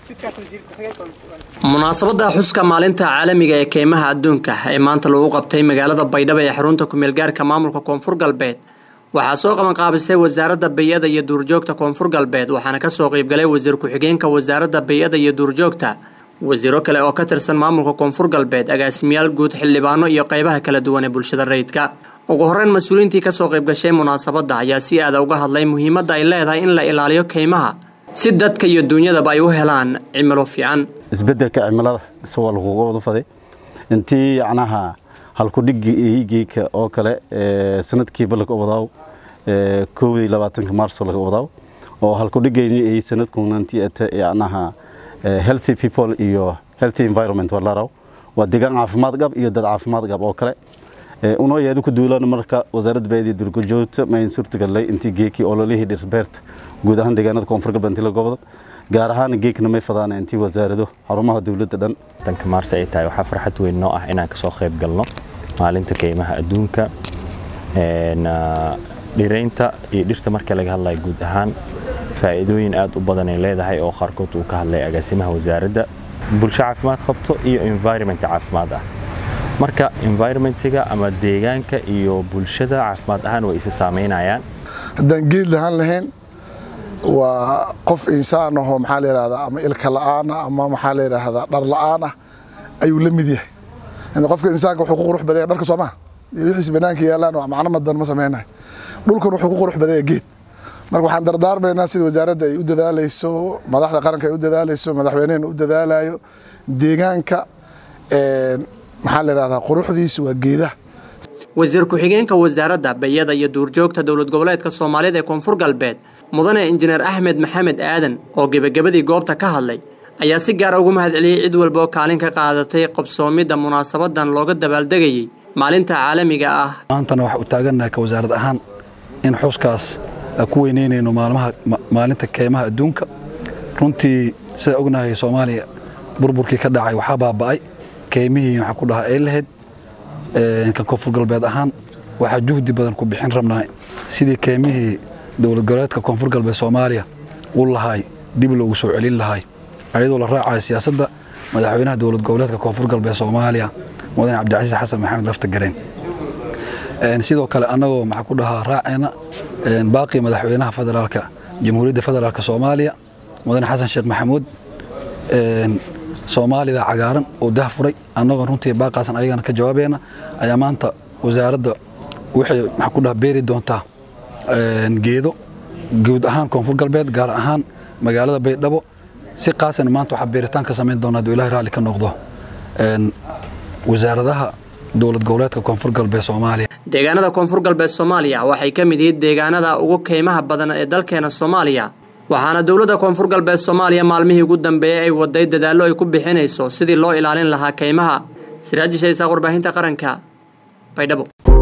munaasabadda xuska maalinta caalamiga ee keymaha adduunka ee maanta lagu qabtay magaalada baydhabo ee xarunta kumeelgaarka maamulka koonfur galbeed waxaa soo qabanqaabisay wasaaradda bay-ada iyo duurjoogta koonfur galbeed waxaana kasoo qeybgalay wasiir ku-xigeenka wasaaradda bay-ada iyo duurjoogta wasiiro kale oo ka tirsan maamulka koonfur galbeed agaasimayaal guud xildhibaano iyo qeybaha kala duwan ee bulshada rayidka ugu horeyn mas-uuliyiintii kasoo qeybgashay munaasabadda ayaa si aada uga hadlay muhiimadda ay leedahay in la ilaaliyo keymaha si dadka iyo duunyadaba ay u helaan cimilo fiican isbedelka cimilada isagoo laguga wada faday intii yacnaha halkudhigigeeka oo kale sanadkiiba laga wadaaw kowdii labaatanka maarso laga wadaaw oo halkudhigayni ay sanadkunantii ata yacnaha healthy people iyo healthy environment waa laraw waa deegaan caafimaad qab iyo dad caafimaad qab oo kale unoo yeedu ku duulaan marka wasaaradda beedii durgajoogta mayn suurtagalay intii geekii ololihii dhirsbeerta guud ahaan deegaanada koonfur galbeed intii la gobodo gaar ahaan geekna may fadaan intii wasaarado xarumaha dowladda dhan tanka maarse ay tahay waxaa farxad weyn noo ah inaan kasoo qayb galno maalinta keymaha adduunka dhiraynta iyo dhirta marka laga hadlayo guud ahaan faa'iidooyin aad u badan ay leedahay oo qaarkood uu ka hadlay agaasimaha wasaaradda bulsho caafimaad qabto iyo environment caafimaad ah marka environmentiga ama deegaanka iyo bulshada caafimaad ahaan way isa saameynayaan haddaan geed lahaan lahayn waa qof insaan ahoo maxaa la yidhahdaa ama ilka la'aana ama maxaa la yidhaahdaa dhar la'aan ah ayuu la mid yahay qofka insaanka wuxuu ku qurux badaya dharka soo maha iyo wixiis banaanka yaalaan waa macno madan ma samaynayo dhulkan wuxuu ku qurux badaya geed marka waxaan dardaarmaynaa sida wasaaradda ay u dadaalayso madaxda qaranka ay u dadaalayso madaxweynehena u dadaalayo deegaanka maxaa la yidhahdaa quruxdiisu waa geedaha wasiir ku-xigeenka wasaaradda bayada iyo duurjoogta dowlad goboleedka soomaalida ee koonfur galbeed mudane injineer axmed maxamed aadan oo gebagabadii goobta ka hadlay ayaa si gaara ugu mahad celiyey cid walba oo kaalin ka qaadatay qabsoomidda munaasabadan looga dabaaldegayey maalinta caalamiga ah maantana waxa u taagannahay ka wasaarad ahaan in xuskaas ku weyneynayno maalmaha maalinta keymaha adduunka runtii sida ognahay soomaaliya burburkii ka dhacay waxaa baaba'ay keymihii waxaa ku dhahaa ay lahayd kan koonfur galbeed ahaan waxaa juhdi badan ku bixin rabnahay sidii keymihii dowlad goboleedka koonfur galbeed soomaaliya u lahaay dib loogu soo celin lahaay ayadoo la raacayo siyaasadda madaxweynaha dowlad goboleedka koonfur galbeed soomaaliya mudane cabdicasiis xasan maxamed lafta gareen sidoo kale annagoo maxaa ku dhahaa raaceena baaqii madaxweynaha federaalka jamhuuriyadda federaalka soomaaliya mudane xasan sheekh maxamuud soomaalida cagaaran oo dah furay annagoo runtii baaqaasan ayagana ka jawaabeena ayaa maanta wasaaradda waxay maxaa ku dhaha beeri doontaa geedo guud ahaan koonfur galbeed gaar ahaan magaalada baydhabo si qaasana maanta waxaa beeritaan ka samayn doonaa duu ilahay raalli ka noqdo wasaaradaha dowlad goboleedka koonfur galbeed soomaaliya deegaanada koonfur galbeed soomaaliya waxay ka mid yihiin deegaanada ugu keymaha badan ee dalkeena soomaaliya waxaana dowladda koonfur galbeed soomaaliya maalmihii ugu dambeeyey ay waday dadaallo ay ku bixinayso sidii loo ilaalin lahaa keymaha siraaji shaysaaq warbaahinta qaranka baydhabo